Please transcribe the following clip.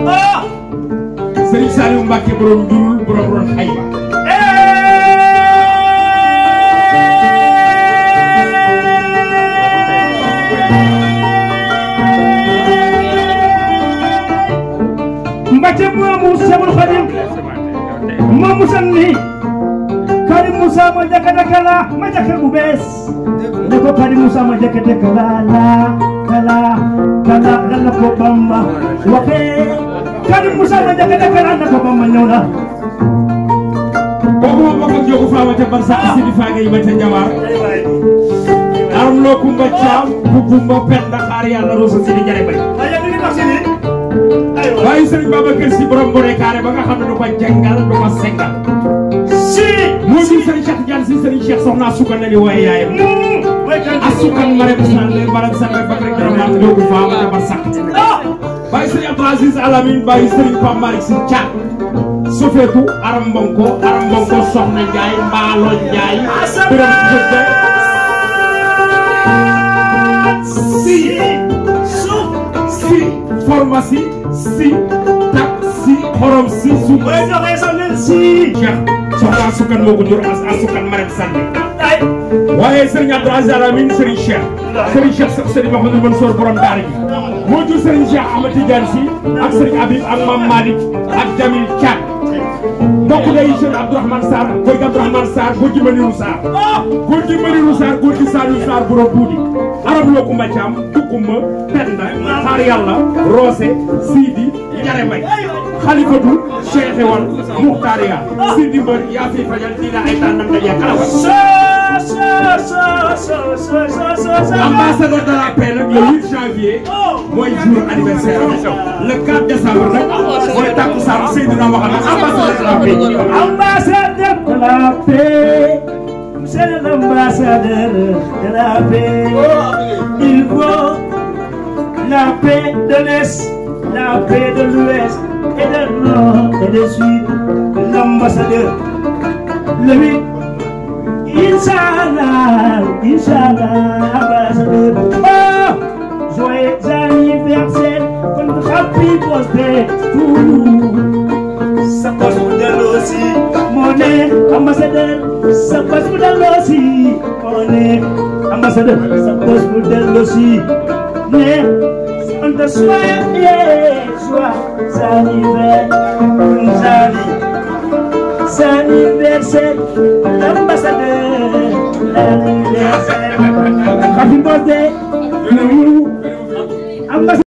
Serigne Saliou Mbacke borom njurul borom ron xayma Mbacke moomu Cheikhul Khadim moomu sanni Karim Moussa ma jakate kala ma jake bu bees ne ko Karim Moussa ma jakate kala la kala kala lalla ko Bamba waxe Karim Moussa ma jakate kala na ko Bamba ñëw na kooku moom bokk ak jogu faama ca barsa asidi faaga yi ba ca jawaar aram loo kumba caam bu kumba penda xaar yàlla rosa sidi jare bay waaye Serigne Babacar Sy borom bone kaare ba nga xam ne du ko jàngal du ko sengal si moo di Serigne Cheikh Diagne Sy Serigne Cheikh soxna asukan na ni waaye yaayam asukan ma rek san le barak san rek bakk rek dara maa jogu faama ca barsa waaye Serigne Abdou Aziz Alamine waaye Serigne Pape Malick Sy Thiat sofeetu aram mbonko aram mbonko soxna Njaay mbaalo Njaay biram jëgge si si pharmacie si taxi xorom si su Cheikh soxna asukan moo ko jur as asukan ma rek sànni waaye Serigne Abdou Aziz Alamine Serigne Cheikh Serigne Cheikh sax Serigne Mouhamadou Mansour borom daara ji moo jur Serigne Cheikh Ahmed Tidiane Sy ak Serigne Habib ak Mame Malick ak Jamil Thiat mbokk day Cheikh Abdourahmane Sarr góor gi Abdourahmane Sarr góor gi Maniru Sarr góor gi Maniru Sarr góor gi Saliou Sarr borom buudi arab loo kumba caam tukkumba penda xaar yàlla roose siidi jare may xalifatu cheikh wal muxtaariya siidi mbër yaa fi fajal diina ay tànnam daje kalawa ambassadeur de la paix nag le 8 janvier mooy jour anniversaire am le 4 décembre nag mooy takkusaan Seydina Mohamed ambassadeur de la paix Ambassadeur de la paix, c'est l'ambassadeur de la paix. Il faut la paix de l'Est, la paix de l'Ouest et de nord et du sud. L'ambassadeur, le 8, Inch'Allah, Inch'Allah, ambassadeur. Oh, joyeux anniversaire, happy birthday to you. sa bos bu delloo si moo ne ambassadeur sa bos bu delloo si moo ne ambassadeur sa bos bu delloo si ne on te souhaite joyeux anniversaire anniversaire l'ambassadeur l'anniversaire happy birthday to you ambassadeur